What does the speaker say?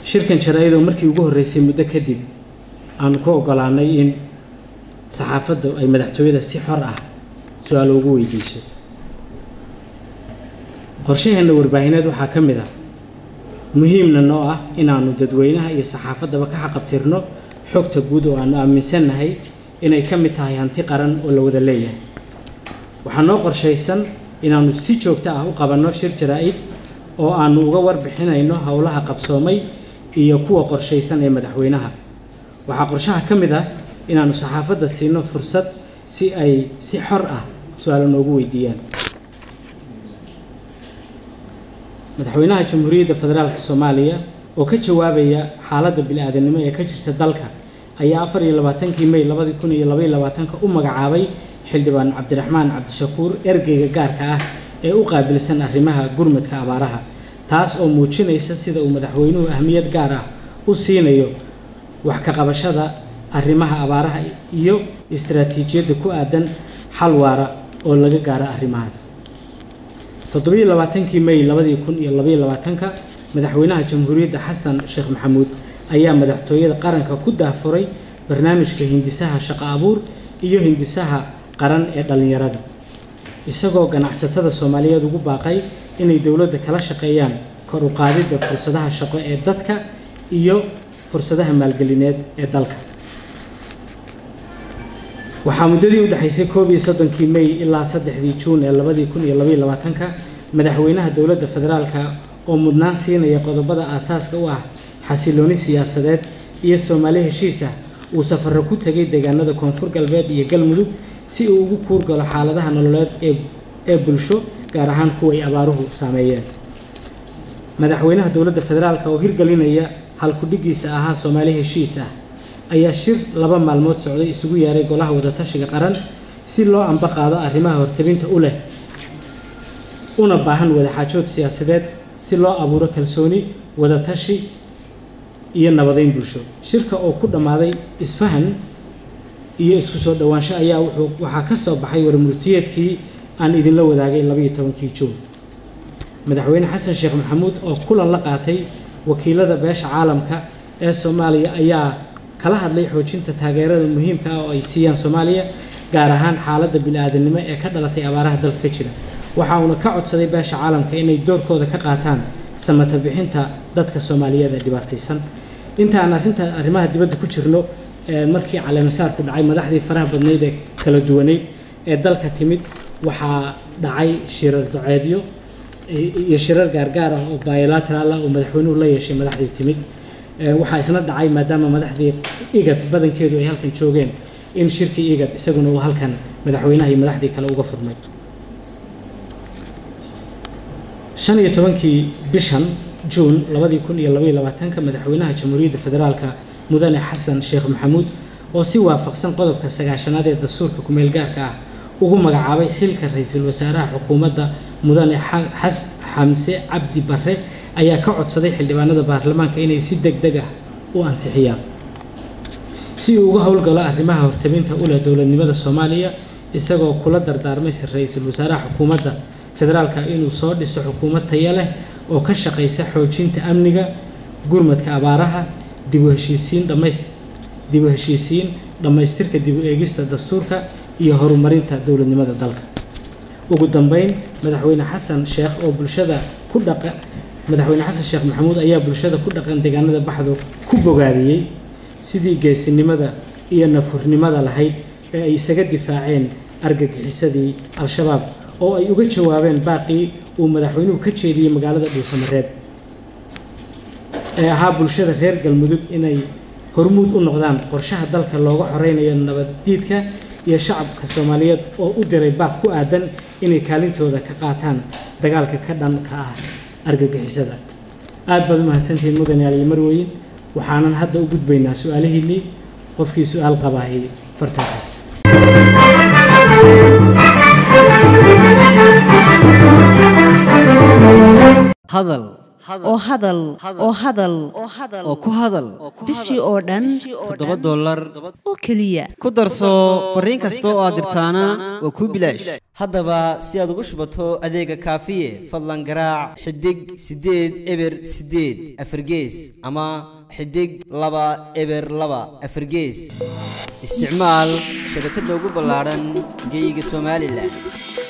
shirkan jaraa-idoo markii ugu horreysay muddo kadib aanu ku ogolaanay in saxaafaddu ay madaxtooyada si xor ah su-aal ugu weydiiso qorshaheenna warbaahineed waxaa ka mid ah muhiimna noo ah inaanu dadweynaha iyo saxaafaddaba ka xaqabtirno xogta guud oo aanu aaminsannahay inay ka mid tahay hanti qaran oo la wada leeyahay waxaa noo qorshaysan inaanu si joogto ah u qabanno shir jaraa-id oo aanu uga warbixinayno howlaha qabsoomay iyo kuwa qorshaysan ee madaxweynaha waxaa qorshaha ka mid ah inaanu saxaafadda siino fursad si ay si xor ah su-aalo noogu weydiiyaan madaxweynaha jamhuuriyadda federaalk soomaaliya oo ka jawaabaya xaaladda bili-aadanimo ee ka jirta dalka ayaa afar iyo labaatankii may labadi kun iyo labaiyo labaatanka u magacaabay xildhibaan cabdiraxmaan cabdishakuur ergeyga gaarka ah ee u qaabilsan arrimaha gurmadka abaaraha taas oo muujinaysa sida uu madaxweynuhu ahmiyad gaar ah u siinayo wax ka qabashada arrimaha abaaraha iyo istaraatiijiyadda ku aadan xal waara oo laga gaaro arrimahaas toddobiyo labaatankii may labadii kun iyo labaiyo labaatanka madaxweynaha jamhuuriyadda xasan sheekh maxamuud ayaa madaxtooyada qaranka ku daahfuray barnaamijka hindisaha shaqo abuur iyo hindisaha qaran ee dhallinyarada isagoo ganacsatada soomaaliyeed ugu baaqay inay dowladda kala shaqeeyaan kor u qaadidda fursadaha shaqo ee dadka iyo fursadaha maalgelineed ee dalka waxaa muddadii u dhexaysay koob iyo soddonkii may ilaa saddexdii juun ee labadii kun iyo labaiyo labaatanka madaxweynaha dowladda federaalka oo mudnaan siinaya qodobada aasaaska u ah xasilooni siyaasadeed iyo soomaali heshiis ah uu safarro ku tegay deegaanada koonfur galbeed iyo galmudug si uu ugu kuurgalo xaaladaha nololeed ee ee bulsho gaar ahaan kuwa ay abaaruhu saameeyeen madaxweynaha dowladda federaalka oo hirgelinaya halkudhigiisa ahaa soomaali heshiis ah ayaa shir laba maalmood socday isugu yeeray golaha wadatashiga qaran si loo amba qaado arrimaha hortabinta u leh una baahan wadaxaajood siyaasadeed si loo abuuro kalsooni wadatashi iyo nabadeyn bulsho shirka oo ku dhammaaday isfahan iyo isku soo dhowaansho ayaa wuxuu waxaa ka soo baxay warmurtiyeedkii aan idinla wadaagay labaiyo tobankii juun madaxweyne xasan sheekh maxamuud oo kulan la qaatay wakiilada beesha caalamka ee soomaaliya ayaa kala hadlay xoojinta taageerada muhiimka ah oo ay siiyaan soomaaliya gaar ahaan xaaladda bini-aadanimo ee ka dhalatay abaaraha dalka ka jira waxa uuna ka codsaday beesha caalamka inay doorkooda ka qaataan samata bixinta dadka soomaaliyeed ee dhibaataysan intaan arrinta arrimaha dibadda ku jirno markii caleemasaarku dhacay madaxdii faraha badnayd ee kala duwaneyd ee dalka timid waxaa dhacay shirar doceedyo iyo shirar gaargaar ah oo bilateral ah oo madaxweynuhu la yeeshay madaxdii timid waxaa isna dhacay maadaama madaxdii igad badankeedu ay halkan joogeen in shirkii igad isaguna uu halkan madaxweynaha iyo madaxdii kale uga furmay shan iyo tobankii bishan juun labadii kun iyo labaiyo labaatanka madaxweynaha jamhuuriyadda federaalka mudane xasan sheekh maxamuud oo si waafaqsan qodobka sagaashanaad ee dastuurka kumeel gaarka ah ugu magacaabay xilka ra-iisul wasaaraha xukuumadda mudane xas xamse cabdi barre ayaa ka codsaday xildhibaanada baarlamaanka inay si deg deg ah u ansixiyaan si uu uga howlgalo arrimaha hortabinta u leh dowladnimada soomaaliya isagoo kula dardaarmay ra-iisul wasaaraha xukuumadda federaalka inuu soo dhiso xukuumad taya leh oo ka shaqaysa xoojinta amniga gurmadka abaaraha dib u heshiisiin dhamays dib u heshiisiin dhammaystirka dib u eegista dastuurka iyo horumarinta dowladnimada dalka ugu dambeyn madaxweyne xasan sheekh oo bulshada ku dhaqa madaxweyne xasan sheekh maxamuud ayaa bulshada ku dhaqan deegaanada baxdo ku bogaadiyey sidii geesinimada iyo nafurnimada lahayd ee ay isaga difaaceen argagixisadii al-shabaab oo ay uga jawaabeen baaqii uu madaxweynuhu ka jeediyey magaalada dhuusamareeb ee ahaa bulshada reer galmudug inay hormuud u noqdaan qorshaha dalka looga xoreynayo nabaddiidka iyo shacabka soomaaliyeed oo u diray baaq ku aadan inay kaalintooda ka qaataan dagaalka ka dhanka ah argagixisada aad baad u mahadsantihiin mudane aliyo marweyn waxaanan hadda u gudbaynaa su-aalihiinnii qofkii su-aal qabaahi fartanka hadal oo hadal oo hadal oo ku hadal bishii oo dhan toddoba dollar oo keliya ku darso fariin kasta oo aad dirtaana waa kuu bilaash haddaba si aad ugu shubato adeega kaafiye fadlan garaac xidig siddeed eber siddeed afargees ama xidig laba eber laba afargees isticmaal shabakadda ugu ballaadhan geyga somalilan